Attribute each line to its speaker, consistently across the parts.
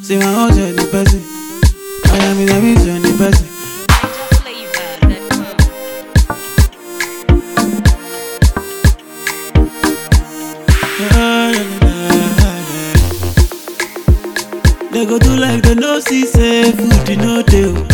Speaker 1: See my own journey person. I am in a mission person. They go do like they no see say food you no dey. oh.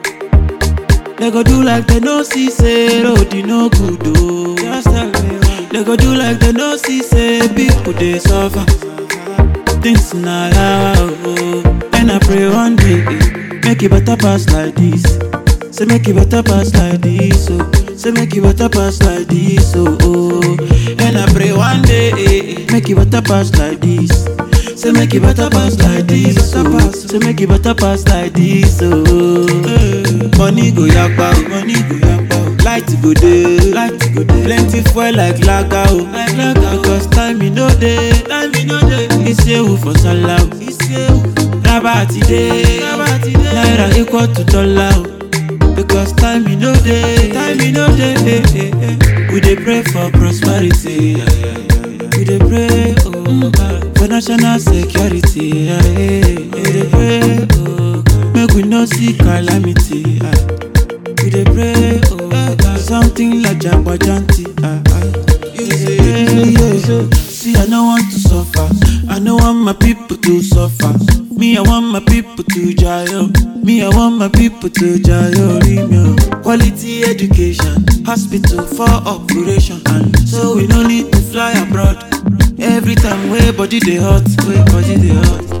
Speaker 1: They go do like they no see say road you no good oh. Just tell me why. They go do like they no see say people dey suffer. Things na yawa oh. And I pray one day eh, make it better pass like this. Say make it better pass like this oh. Say make it better pass like this oh. oh. And I pray one day eh, eh, make it better pass like this. Say make it better pass like this oh. Say make it better pass like this oh. Money go yakpa oh. Money go yakpa oh. Light go dey. Light go dey. Plenty fuel like lager oh. Like lager because time e no dey. Time e no dey. Isewu for sallah oh. Isewu. Raba ti dey. Raba ti dey. Naira equal to dollar oh. Because time e no dey. Time e no dey. eh, eh, eh. We dey pray for prosperity. yeah, yeah, yeah, yeah. We dey pray oh God for national security. yeah, yeah. We dey pray oh God make we no see calamity. ah. We dey pray oh God something like jagbajanti. ah, ah. We dey pray, yeah. See, I no want to suffer. I no want my people to suffer. Me, I want my people to jail. Me, I want my people to jail. Remyo. Quality education, hospital for operation, and so we no need to fly abroad. Every time way body dey hot, way body dey hot.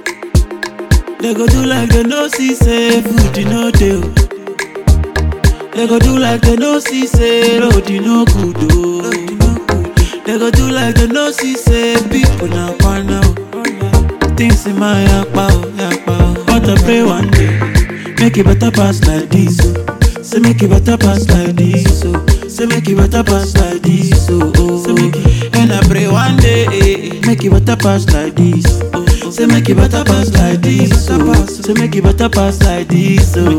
Speaker 1: They go do like they no see say food you no dey. oh. They go do like they no see say road you no good oh. They go do like they no see say people na kwana oh. Things in my yakpa oh, yakpa oh. But I pray one day, make it better pass like this oh. Say make it better pass like this oh. Say make it better pass like this oh. oh. Say make it, and I pray one day, eh, eh, make it better pass like this. Oh. Say make it better pass like this oh. Say make it better pass like this oh.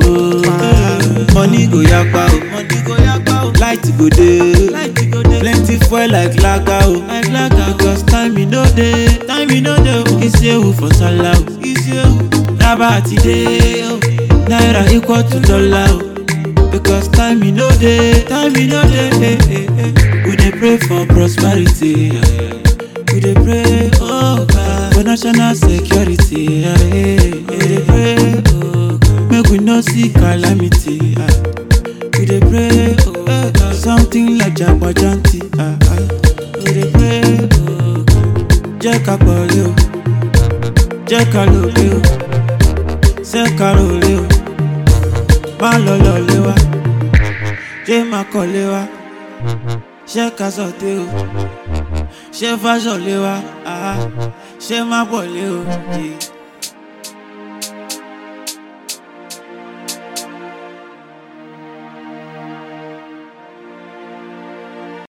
Speaker 1: Money go yakpa oh. Money go yakpa oh. Light go dey. Light go dey. Plenty fuel like lager oh. Like lager because time e no dey. Time e no dey oh. Isewu for sallah oh. Isewu. Raba ti dey oh. Naira equal to dollar oh. Because time e no dey. Time e no dey. eh, eh, eh. We dey pray for prosperity. yeah, yeah. We dey pray oh God for national security. yeah, yeah. We dey pray oh God make we no see calamity. ah. We dey pray oh God something like jagbajanti. ah, ah. We dey pray oh God jẹ́ ká pọ̀lẹ́ o jẹ́ ká lòlẹ́ o ṣé ká rọlẹ́ o má lọ lọ́lẹ́ wa jẹ́ má kọ́lé wa ṣé ká sọ̀tẹ́ o ṣé fáṣọ̀lẹ́ wa ah, ṣé má pọ̀lẹ́ o. Yeah.